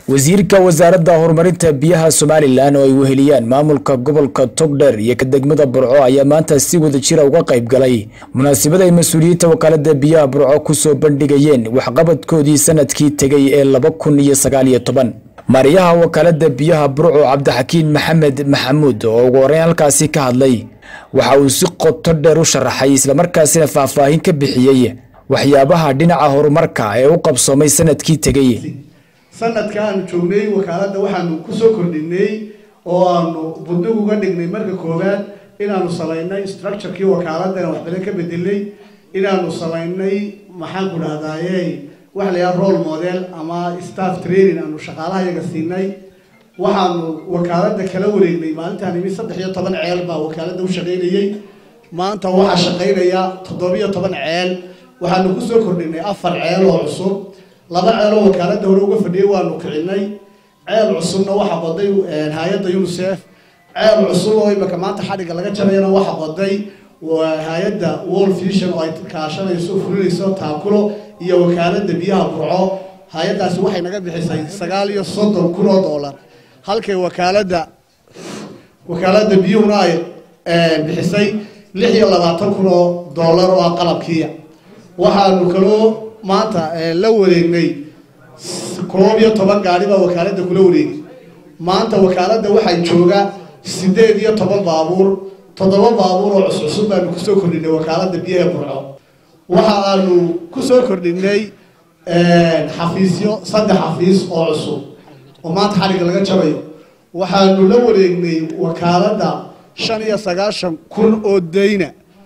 wasiirka wasaaradda horumarinta biyaha somalilan oo ay weheliyaan maamulka gobolka togdheer iyo ka degmada burco ayaa maanta si wada jira uga qayb galay munaasabad ay mas-uuliyiinta wakaalada biyaha burco kusoo bandhigayeen waxqabadkoodii sanadkii tegay ee laba kun iyo sagaal iyo toban maariyaha wakaalada biyaha burco cabdixakiin maxamed maxamuud oo ugu horeyn halkaasi ka hadlay waxa uu si qoto dheer u sharaxay islamarkaasina faahfaahin ka bixiyey waxyaabaha dhinaca horumarka ee u qabsoomay sanadkii tegay sanadka aanu joognay wakaaladda waxaanu kusoo kordhinay oo aanu buddig uga dhignay marka koowaad inaanu samaynay structurekii wakaaladda inaan waxbadan ka bedelay inaanu samaynay maxaan ku dhahdaye waxa la yidhaha role model ama staff training aanu shaqaalaha yaga siinay waxaanu wakaaladda kala wareegnay maalintaan imi saddex iyo toban ceel baa wakaaladda u shaqaynayay maanta waxaa shaqaynaya toddobiyo toban ceel waxaanu kusoo kordhinay afar ceel oo cusub laba ceeloo wakaaladda hore uga fadhiyay waanu kicinay ceel cusubna waxa qoday hay-adda unicef ceel cusub oo imika maanta xadhigga laga jarayana waxa qoday hay-adda world vision oo ay kaashanayso fulinayso taakulo iyo wakaaladda biyaha burco hay-addaasi waxay naga bixisay sagaal iyo soddon kun oo dollar halkay wakaaladda wakaaladda biyuhuna ay bixisay lix iyo labaatan kun oo dollar oo ah qalabkiiya waxaanu kaloo maanta la wareegnay koob iyo toban gaari baa wakaaladda kula wareegay maanta wakaaladda waxay jooga sideed iyo toban baabuur toddoba baabuur oo cuscusub baanu kusoo kordhinay wakaaladda biyaha burco waxa aanu kusoo kordhinay xafiisyo saddex xafiis oo cusub oo maanta xadhigga laga jabayo waxaanu la wareegnay wakaaladda shan iyo sagaashan kun oo dayna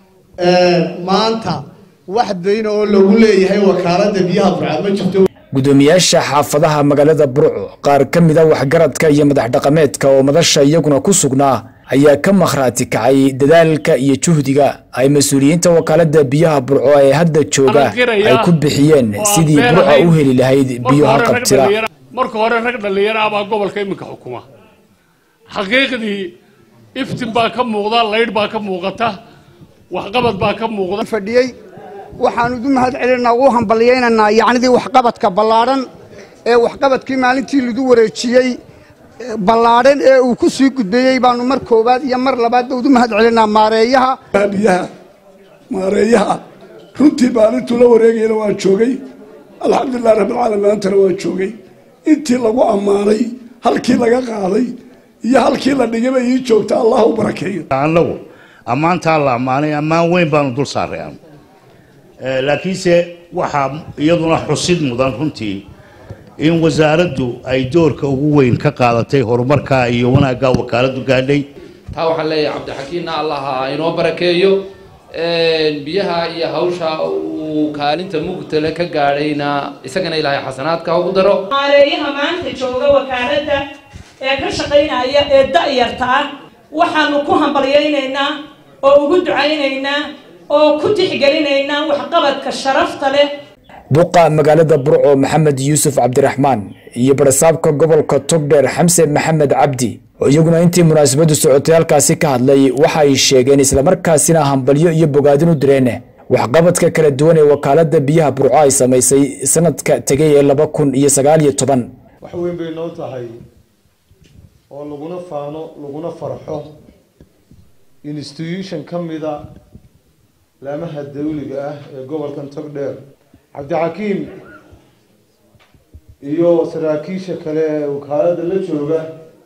maanta wax dayna oo lagu leeyahay wakaaladda biyaha burco ma jirto gudoomiyaasha xaafadaha magaalada burco qaar ka mida waxgaradka iyo madax dhaqameedka oo madasha iyaguna ku sugnaa ayaa ka makhraati kacay dadaalka iyo juhdiga ay mas-uuliyiinta wakaalada biyaha burco ee hadda jooga ay ku bixiyeen sidii burca u heli lahayd biyo haqabtira marka hore rag dhallinyaro ah baa gobolka iminka xukuma xaqiiqdii iftin baa ka muuqda laydh baa ka muuqata waxqabad baa ka muuqda fadhiyey waxaanu u mahad celinaa u hambalyaynaynaa yacnidii waxqabadka ballaadhan ee waxqabadkii maalintii lagu wareejiyey ballaadhan ee uu ku sii gudbeeyey baanu mar koowaad iyo mar labaadba udu mahad celinaa maareeyaha biyaha maareeyaha runtii maalintuu la wareegayana waan joogay alxamdulilah rabbilcaalamiin maantana waan joogay intii lagu ammaanay halkii laga qaaday iyo halkii la dhigay bay ii joogta allah u barakeeyo annagu ammaantaa la ammaanay ammaan weyn baanu dul saaray anu laakiinse waxaa iyaduna xusid mudan runtii in wasaaraddu ay doorka ugu weyn ka qaadatay horumarka iyo wanaagga wakaaladdu gaadhay taa waxaan leeyahay cabdixakiinna allaha inoo barakeeyo biyaha iyo hawsha uu kaalinta mugtale ka gaadhayna isagana ilaahay xasanaadka ugu daro maareeyaha maanta jooga wakaaladda ee ka shaqaynaya ee da-yarta ah waxaanu ku hambalyaynaynaa oo ugu ducaynaynaa oo ku tixgelinaynaa waxqabadka sharafta leh duqa magaalada burco maxamed yuusuf cabdiraxmaan iyo barasaabka gobolka togdheer xamse maxamed cabdi oo iyaguna intii munaasabadu socotay halkaasi ka hadlay waxa ay sheegeen islamarkaasina hambalyo iyo bogaadin u direen waxqabadka kala duwan ee wakaalada biyaha burco ay samaysay sanadka tegay ee laba kun iyo sagaal iyo toban wax weyn bay noo tahay oo laguna faano laguna farxo institution ka mida laamaha dawliga ah ee gobolkan togdheer cabdixakiim iyo saraakiisha kale ee wakaalada la jooga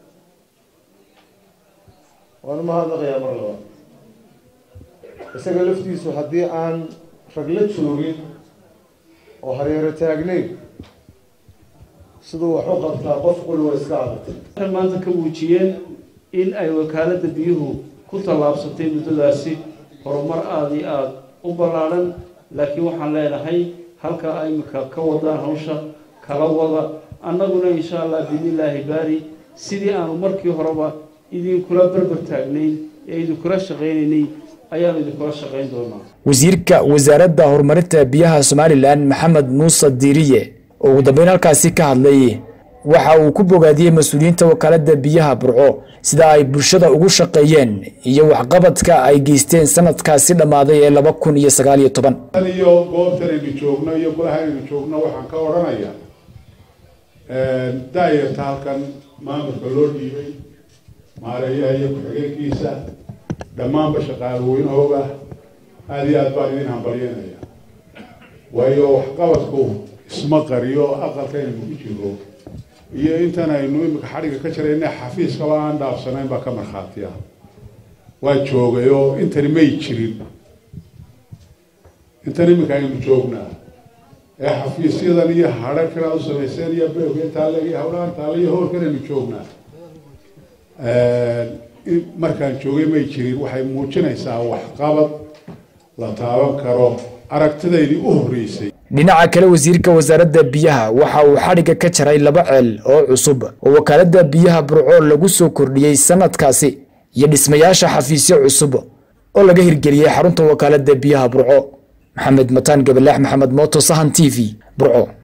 waan umahadnaqayaa mar labaad isaga laftiisu haddii aan rag la joogin oo hareero taagnayn siduu wax u qabtaa qof qulwa iska adatay waxay maanta ka muujiyeen in ay wakaaladda biyuhu ku tallaabsatay muddadaasi horumar aada iyo aada u ballaadhan laakiin waxaan leenahay halka ay imika ka wadaan hawsha kala wada annaguna insha allah biidnillaahi baari sidii aanu markii horeba idinkula berber taagnayn ee idinkula shaqaynaynay ayaanu idinkula shaqayn doonaa wasiirka wasaaradda horumarinta biyaha somalilan maxamed muuse diiriye oo ugu dambeyn halkaasi ka hadlay waxa uu ku bogaadiyey mas-uuliyiinta wakaalada biyaha burco sida ay bulshada ugu shaqeeyeen iyo waxqabadka ay geysteen sanadkaasi dhammaaday ee laba kun iyo sagaal iyo toban iyo goobtan aynu joogno iyo golaha aynu joogno waxaan ka odhanayaa daayarta halkan maamulka loo dhiibay maareeyaha iyo ku-xigeenkiisa dhammaanba shaqaalweynahooga aada iyo aad baan idin hambalyanaya waayo waxqabadku isma qariyo aqalka inaynu ku jiro iyo intan aynu imika xadhigga ka jirayna xafiiskaba aan dhaafsanayn baa ka markhaatiya waa joogay oo intani may jirin intan iminka aynu joognaa ee xafiisyadan iyo hadharkan aad u samayseen iyo beoga taale iyo hawlahan taale iyo hoolkan aynu joognaa markaan joogay may jirin waxay muujinaysaa waxqabad la taaban karo aragtidaydii u horreysay dhinaca kale wasiirka wasaaradda biyaha waxa uu xadhigga ka jaray laba ceel oo cusub oo wakaaladda biyaha burco lagu soo kordhiyey sanadkaasi iyo dhismayaasha xafiisyo cusub oo laga hirgeliyey xarunta wakaaladda biyaha burco maxamed mataan gabalaax maxamed mooto sahan t v burco